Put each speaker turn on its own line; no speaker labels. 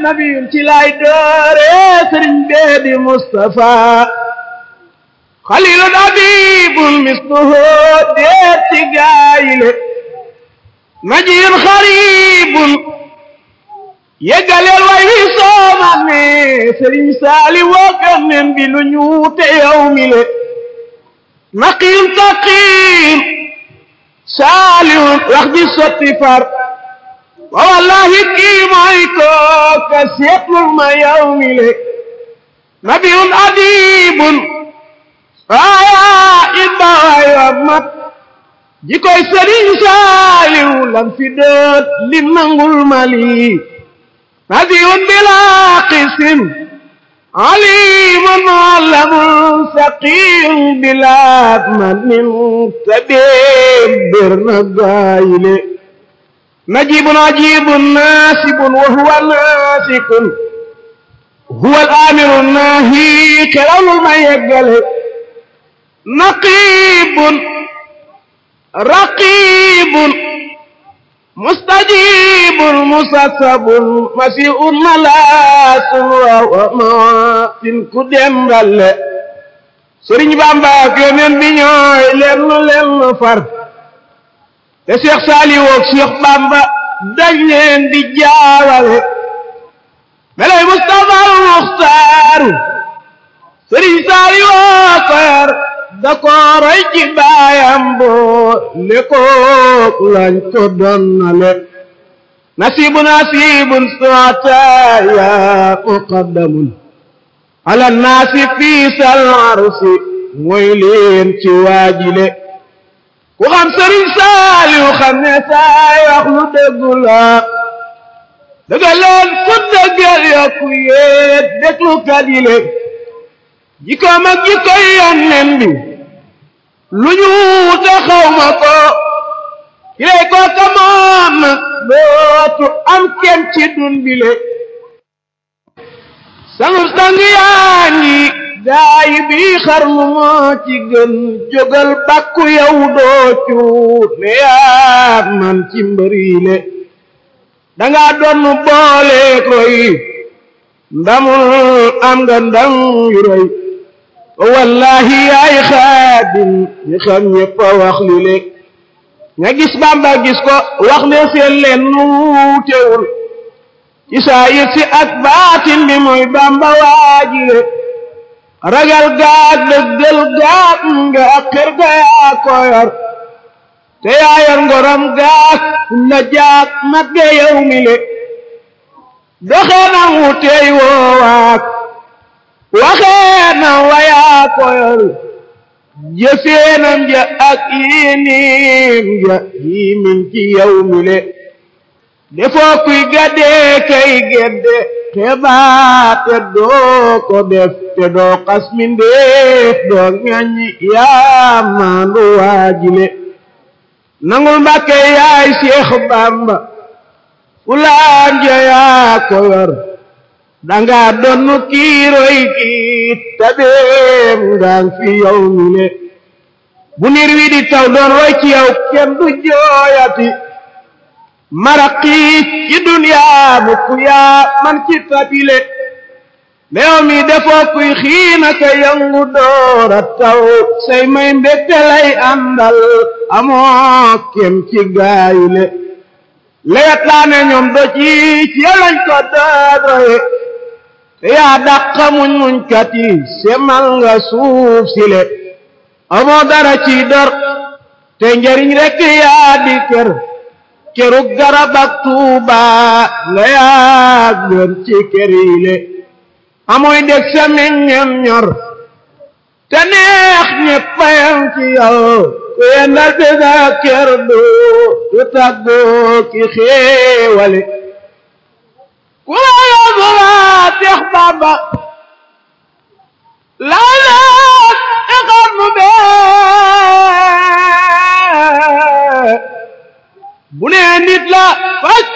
nabiyun ci lay doore sëriñ bee di Mustafa xalilun abibun misluhu deet ci gaayile najiyun xaribun yeggaleel way wi sooman ne sëriñ saali wookan nen bi lu ñuute yow mi le naqiyun taqiyun saalihun wax ji sotti far wa wallahi kii mooy kooka seetlul ma yow mi le nabiyun adibun waaya it ba waaya mat ji koy sëriñ saaliw lam fi dët li nangul mali nabiyun bila qisim alimun muallamun saqiyun bila manin tabeem bir na gaayile najibun ajibun nasibun wa huwa nasikun huwa al-amiru nahi xerawlul ma yeggale naqibun raqibun mustajibun musasabun masiun malaasun wa maatin ku dembale sëriñ Bamba ak yoneen bi ñooy lenn lenn far te Cheikh Saliou ak Cheikh Bamba dañ leen di jaawale melay Mustafa al Muxtaaru sëriñ Saliou ko yar da ko roy ci baayam boo le kook lañ ko donnale nasibu nasibun sootaya muqaddamun ala naasi fii sal arsi mooy leen ci waajile ku xam sëriñ Saaliw xam ne saay wax lu dëggu la dëgga leen ku dëggal yokku yéet déglu kadile jikkoom ak jikkoy yónneen bi lu ñu wute xaw ma ko kilay ko ka moom nag dootu am kenn ci dun bile sangus dangi yaa ngi gaayi bi xarnu moo ci gën jógal bàkku yow doo cuut ne yaa man ci mbëriile danga doon boole koy ndamul am nga ndam yu rëy wallahi yaay xaadim ñi xam ñëpp a wax li le ña gis bamba gis ko wax ne seen leen nuutewul ci saa yit si ak baatin bi mooy bamba waajile ragal gaag dëggal gaag nga ak xër ga yaa ko yor te yaa yor ngoram gaag la jaag mat ga yow mi le doxee na wuteey woowaak waxee na wayaa koyol jëfeenam ja ak yinim ja yimin ci yow mi le defoo kuy gaddee kay gedde xebaate doo ko def te doo xas mindeef doo ŋaññi yaa maandu waajile nangul mbàkke yaay Seex Bàmba fulaan ja yaa ko yor danga donnu kiiroy kiit tabeem ngaan fi yow mi le bu niir wi di taw doon roy ci yow kenn du jooyati maraqiit ci duniyaa mukk yaa man ci tabile meew mi defoo kuy xiina ka yangu doora taw say may mbégte lay àndal amoo kem ci gaayule lewet laa ne ñoom do ci ci yow lañ ko dooroye te yaa dàqa muñ muñ kat yi semal nga suuf si le amoo dara ci dor te njariñ rekk yaa di kër kerug garab ak tuuba nga yaa gën ci kër yi le amoy dég sa meññam ñor te neex ñeppayam ci yow ku yendal bi sa kër du du tàggoo ki xéewale ku la yóbbu laa teex bàmba laa laat ixar nu bee bu nee nit la faj